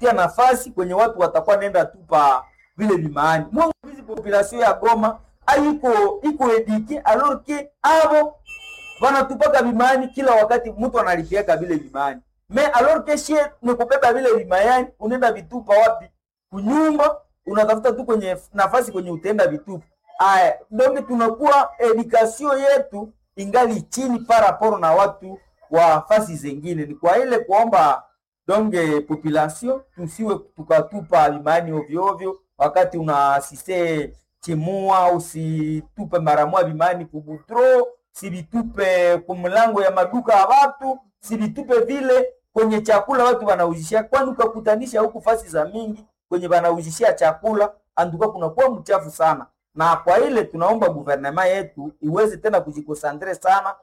tia nafasi kwenye watu watakuwa nenda tupa vile vimaani mwangu hizi population ya Goma aiko iko edike alors que abo wanatupaka vimaani kila wakati mtu analipiaka vile vimaani me alors que shie ni kubeba vile vimayani unaenda vitupa wapi kunyumba unatafuta tu kwenye nafasi kwenye utenda vitupa aya donc tunakuwa education yetu ingali chini paraporo na watu wa fasi zengine ni kwa ile kuomba donge population tusiwe tukatupa vimaani ovyo ovyo wakati una asiste chimua usitupe mara moja vimaani kubutro sivitupe kumlango ya maduka ya watu sivitupe vile kwenye chakula watu wanauzishia kwani ukakutanisha huku fasi za mingi kwenye wanauzishia chakula anduka kunakuwa mchafu sana na kwa ile tunaomba guvernema yetu iweze tena kujikosandre sana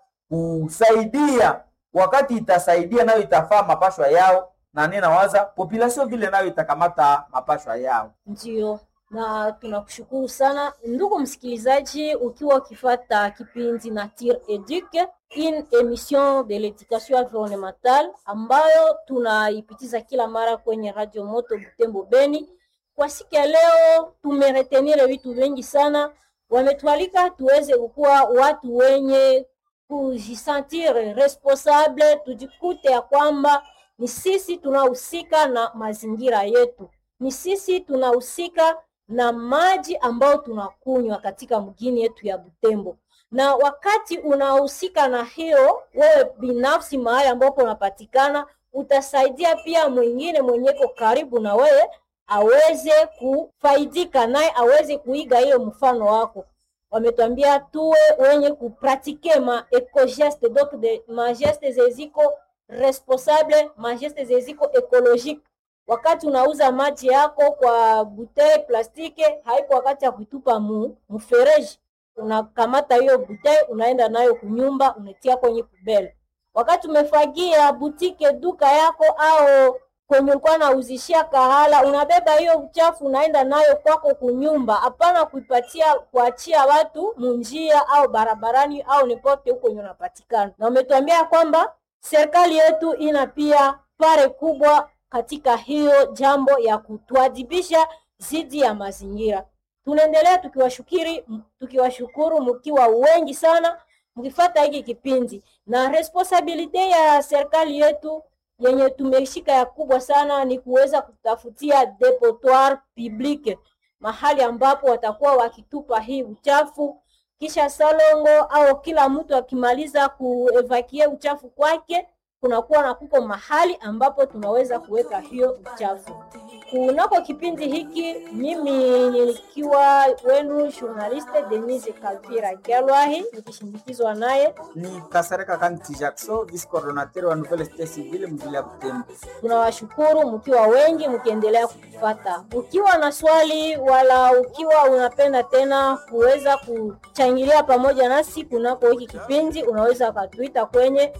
kusaidia wakati itasaidia nayo itafaa mapashwa yao na ninawaza population vile nayo itakamata mapashwa yao Ndio, na tunakushukuru sana ndugu msikilizaji, ukiwa ukifata kipindi Nature Eduque, une émission de l'éducation environnementale ambayo tunaipitiza kila mara kwenye Radio Moto Butembo Beni. Kwa siku ya leo tumeretenire vitu vingi sana, wametualika tuweze kukuwa watu wenye kujisentir responsable, tujikute ya kwamba ni sisi tunahusika na mazingira yetu, ni sisi tunahusika na maji ambayo tunakunywa katika mgini yetu ya Butembo. Na wakati unahusika na hiyo, wewe binafsi mahali ambapo unapatikana, utasaidia pia mwingine mwenyeko karibu na wewe aweze kufaidika naye aweze kuiga hiyo mfano wako. Wametuambia tuwe wenye kupratike ma ecogeste donc de ma geste zeziko responsable ma geste zeziko ecologique wakati unauza maji yako kwa butei plastiki, haiko wakati ya kuitupa mu mfereji. Unakamata hiyo butei unaenda nayo kunyumba, unatia kwenye kubele. Wakati umefagia butike duka yako au kwenye ulikuwa nauzishia kahala, unabeba hiyo uchafu unaenda nayo kwako kunyumba, hapana kuipatia kuachia watu munjia au barabarani au nipote huko kwenye unapatikana. Na umetuambia kwamba serikali yetu ina pia pare kubwa katika hiyo jambo ya kutuadhibisha zidi ya mazingira. Tunaendelea tukiwashukiri tukiwashukuru mkiwa wengi sana mkifata hiki kipindi, na responsabilite ya serikali yetu yenye tumeshika ya kubwa sana ni kuweza kutafutia depotoir public, mahali ambapo watakuwa wakitupa hii uchafu kisha salongo au kila mtu akimaliza kuevakie uchafu kwake kunakuwa na kuko mahali ambapo tunaweza kuweka hiyo uchafu. Kunako kipindi hiki, mimi nikiwa wenu journaliste Denise Kalpira Kelwahi nikishindikizwa naye ni Kasareka Kanti Jackson, vice coordinateur wa Nouvelle Cité Civile mvile ya Butembo. tunawashukuru mkiwa wengi mkiendelea kutufata. Ukiwa na swali wala ukiwa unapenda tena kuweza kuchangilia pamoja nasi kunako hiki kipindi, unaweza ukatuita kwenye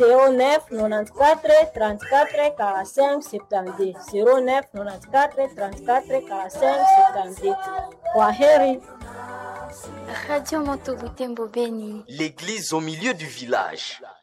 0994 34 45 72 0994 34 45 72. Kwa heri. Radio Moto Butembo Beni. L'église au milieu du village.